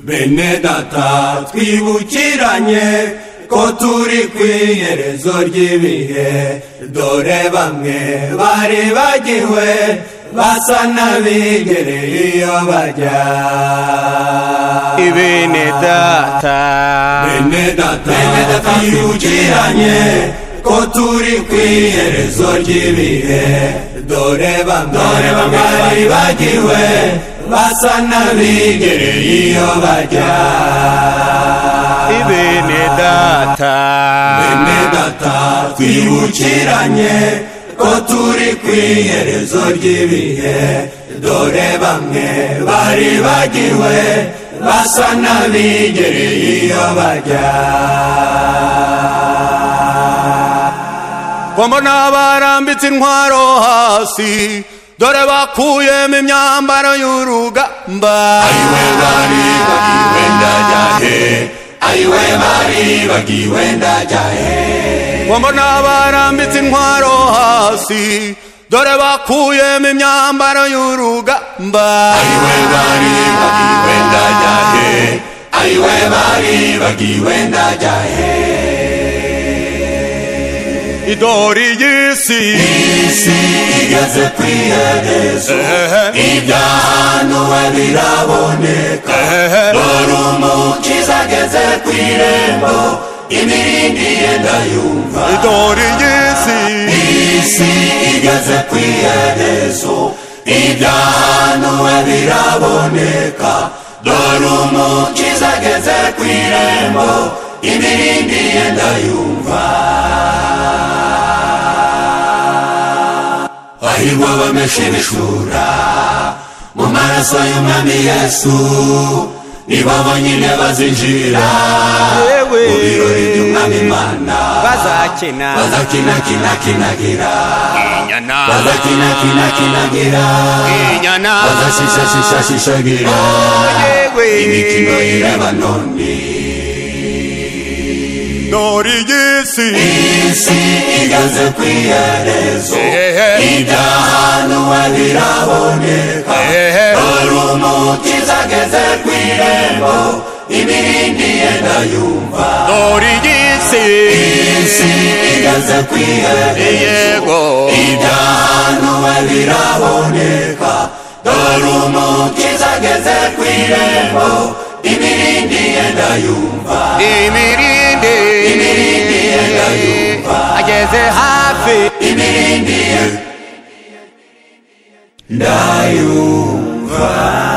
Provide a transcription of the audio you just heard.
bene data twibukiranye ko turi ku iherezo ry'ibihe dore bamwe bari bagiwe basa n'abigereye iyo bajya ibene data bene data twibukiranye ko turi ku iherezo ry'ibihe dore bamwe bari bagiwe basa n'abigereye iyo bajya ibene data bene data twibukiranye ko turi ku iherezo ry'ibihe dore bamwe bari bagiwe basa n'abigereye iyo bajya ngo mbona barambitse intwaro hasi dore bakuyemo imyambaro y'urugamba ayiwe bari bagiwe ndajya he ayiwe bari bagiwe ndajya he ngo mbona barambitse intwaro hasi dore bakuyemo imyambaro y'urugamba ayiwe bari bagiwe ndajya he ayiwe bari bagiwe ndajya he idori y'isi isi igeze ku iherezo ibyahanuwe biraboneka dore umukiza ageze ku irembo imirindi yenda yumva idori y'isi isi igeze ku iherezo ibyahanuwe biraboneka dore umukiza ageze ku irembo imirindi yenda yumva bahirwa abameshe ibishura mu maraso y'umwami yesu nibo bonyine bazinjira Yewe. mu birori by'umwami imana bazakina bazakinakinakinakira inyana bazakinakinakinakira inyana bazashishashishashishagira yewe imikino y'irebanoni idori y'isi isi igeze ku iherezo Ehehe. ibyahanuwe biraboneka Ehehe. dore umukiza ageze ku irembo ibirindi yenda yumva idori y'isi isi igeze ku iherezo yego ibyahanuwe biraboneka dore umukiza ageze ku irembo ibirindi yenda yumva imirindi ageze hafi ibirindi yenda yumva